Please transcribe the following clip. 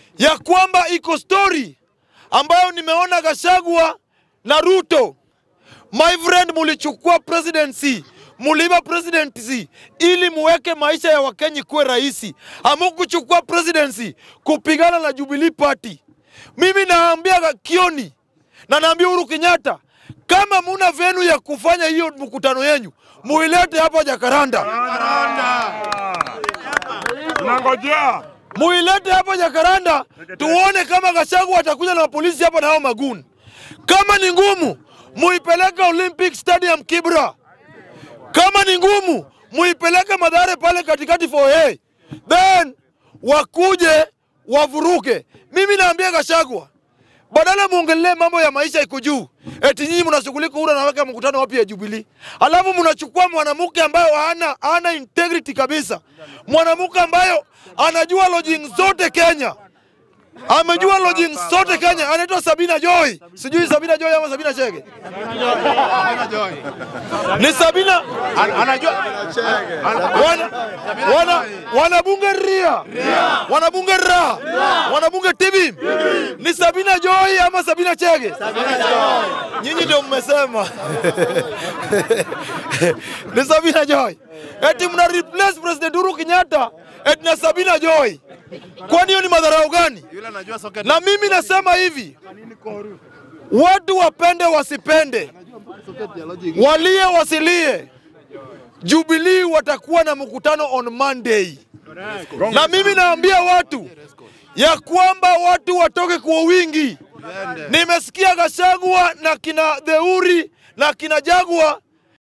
ya kwamba iko story ambayo nimeona Gachagua na Ruto. My friend, mulichukua presidency muliiba presidency ili muweke maisha ya Wakenya kuwe rahisi. Hamukuchukua presidency kupigana na Jubilee Party. Mimi naambia Kioni na naambia Uhuru Kenyatta, kama muna venu ya kufanya hiyo mkutano yenyu muilete hapa Jakaranda, Tunangojea. muilete hapa Jakaranda tuone kama Gachagua atakuja na polisi hapa na hao maguni. Kama ni ngumu, muipeleke Olympic Stadium Kibra. Kama ni ngumu, muipeleke Madhare pale katikati for hey. Then wakuje wavuruke. Mimi naambia Gachagua, badala muongelee mambo ya maisha iko juu, eti nyinyi mnashughulika ura naweka mkutano wapi ya Jubilee, alafu mnachukua mwanamke ambayo hana hana integrity kabisa, mwanamke ambayo anajua lodging zote Kenya amejua lodging zote Kenya, anaitwa Sabina Joy, sijui Sabina Joy ama Sabina Chege, ni Sabina Anajua wana, wana, wanabunge ria wanabunge ra wanabunge tibi ni Sabina Joy ama Sabina Chege? Nyinyi ndio mmesema ni Sabina Joy. Eti mna replace President Uhuru Kenyatta eti na Sabina Joy. Kwani hiyo ni madharau gani? yule anajua soka. Na mimi nasema hivi, watu wapende wasipende, walie wasilie, Jubilee watakuwa na mkutano on Monday, na mimi naambia watu ya kwamba watu watoke kwa wingi. Nimesikia Gachagua na kina Theuri na kina Jagua